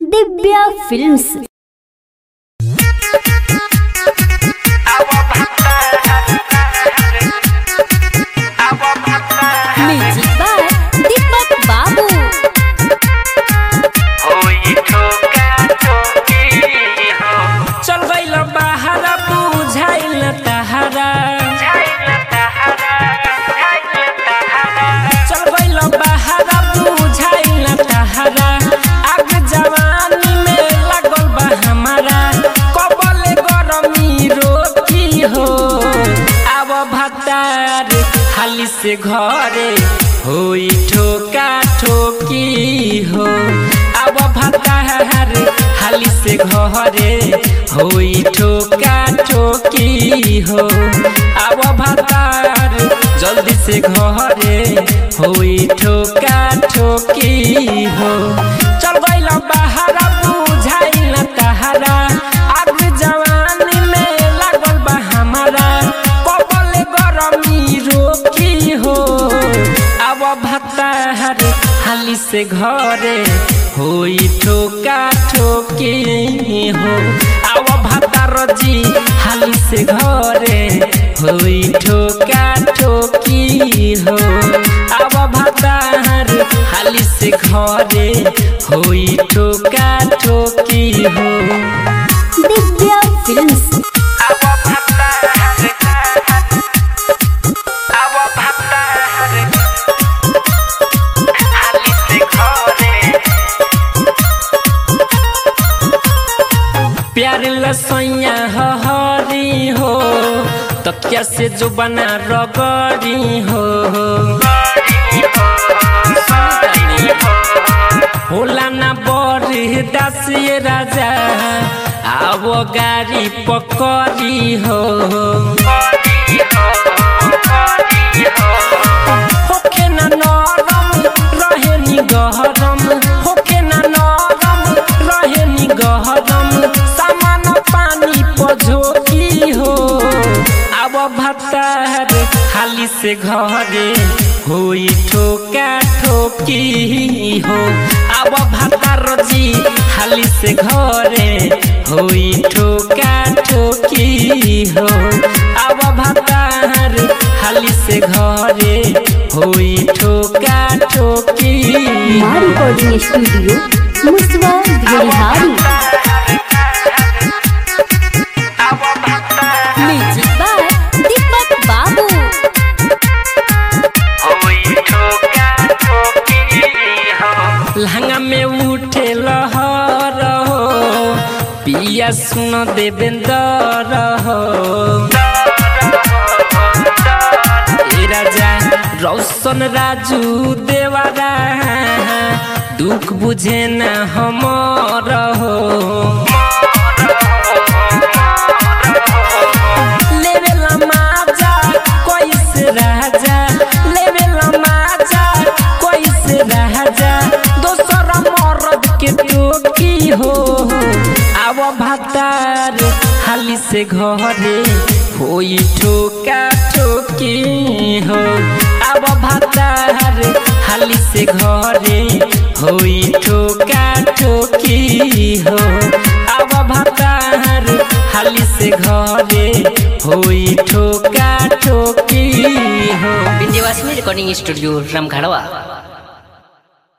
Divya films music by Deepak Babu चल गइल बाहर बुझाइल तहरा चल गइल बाहर बुझाइल तहरा आग जवानी में लागल बा हमारा कबले गरमी रोकी हो आब भतार हाली से घरे होई ठोका ठोकी हो आब भतार हाली से घरे होई ठोका ठोकी हो आब भतार जल्दी से घरे होई ठोका ठोकी हो चल गइल बाहर बुझाइल तहरा आग जवानी में लागल बा हमारा कबले गरमी रोकी हो अब भतार हाली से घरे होई ठोका ठोकी हो अब भतार जी हाली से घरे होई ठोका ठोकी हो अब भतार हाली से घरे होई ठोका ठोकी हो दिव्या फिल्म्स प्यार लसैया हरी हो तकिया से जो बना रगड़ी हो होला ना बड़ी दासिए राजा आवो गाड़ी पकड़ी हो होके ना नरम रहे नि गहरम होके ना नरम रहे नि गहरम सामान पानी पझोकी हो अब भतार खाली से घरे होई ठोका ठोकी हो अब भतार जी खाली से घरे होई ठोका ठोकी हो अब भतार खाली से घरे होई ठोका ठोकी माँ रिकॉर्डिंग स्टूडियो मुसवा बिहारी म्यूजिक बाय दीपक बाबू लहंगा में उठे लहर हो पिया सुन देवेंदर हो ए राजा रौशन राजू देवारा दुख बुझे न हमर हो लेवेला माजा कैसे राजा लेवेला माजा कैसे राजा दोसर मर्द के टोकी हो आव भतार हाली से घरे होई ठोका ठोकी हो आव भतार हाली से घरे होई ठोका ठोकी हो आव भतार हाली से घरे होई ठोका ठोकी हो विन्ध्यवासिनी रेकर्डिङ स्टुडियो रामघाडवा